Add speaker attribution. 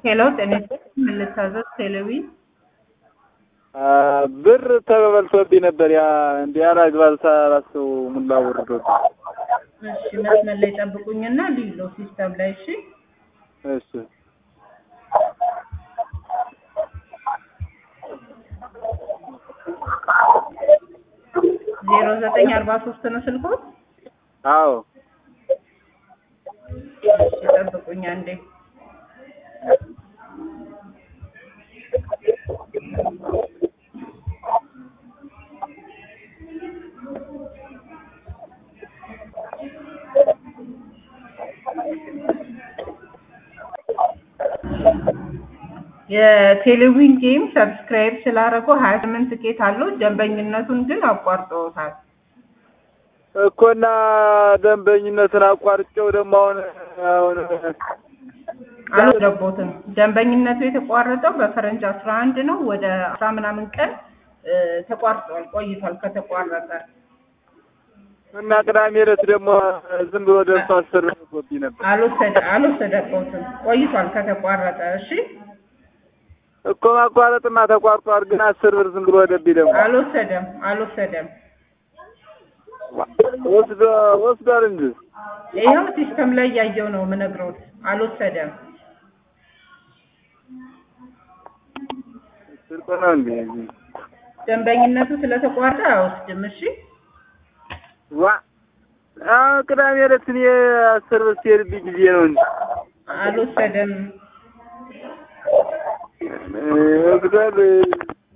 Speaker 1: ሄሎ ጤና ይስጥልኝ ምን ልታዘዝ? ቴሌዊ
Speaker 2: ብር ተበልቶብኝ ነበር። ያ እንደ ያላግባብ ሳላስበው ሙላ ወርዶብኝ።
Speaker 1: እሺ መስመር ላይ ጠብቁኝና ሊሎ ሲስተም ላይ እሺ።
Speaker 2: እሺ
Speaker 1: ዜሮ ዘጠኝ አርባ ሶስት ነው ስልኮት?
Speaker 2: አዎ
Speaker 1: እሺ ጠብቁኝ አንዴ። የቴሌዊን ጌም ሰብስክራይብ ስላደረገው ሀያ ስምንት ትኬት አለው። ደንበኝነቱን ግን አቋርጠውታል።
Speaker 2: እኮና ደንበኝነትን አቋርጬው ደግሞ አሁን አሁን
Speaker 1: አልገቦትም። ደንበኝነቱ የተቋረጠው በፈረንጅ አስራ አንድ ነው። ወደ አስራ ምናምን ቀን እ ተቋርጧል ቆይቷል ከተቋረጠ።
Speaker 2: እና ቅዳሜ ዕለት ደግሞ ዝም ብሎ ደርሶ አስር ብኝ ነበር
Speaker 1: አልወሰደ አልወሰደበትም ቆይቷል ከተቋረጠ። እሺ
Speaker 2: እኮ ማቋረጥማ ተቋርጧል፣ ግን አስር ብር ዝም ብሎ ወደብኝ ደግሞ
Speaker 1: አልወሰደም አልወሰደም።
Speaker 2: ወስዶ ወስዷል እንጂ
Speaker 1: ይኸው ሲስተም ላይ እያየው ነው የምነግረውት። አልወሰደም።
Speaker 2: ስልክ ነው እንዴ?
Speaker 1: ደንበኝነቱ ስለተቋረጠ አይወስድም። እሺ
Speaker 2: ዋ አዎ ቅዳሜ ዕለት እኔ አስር ብር ሲሄድብኝ ጊዜ ነው እንጂ
Speaker 1: አልወሰደም።
Speaker 2: ወስዷል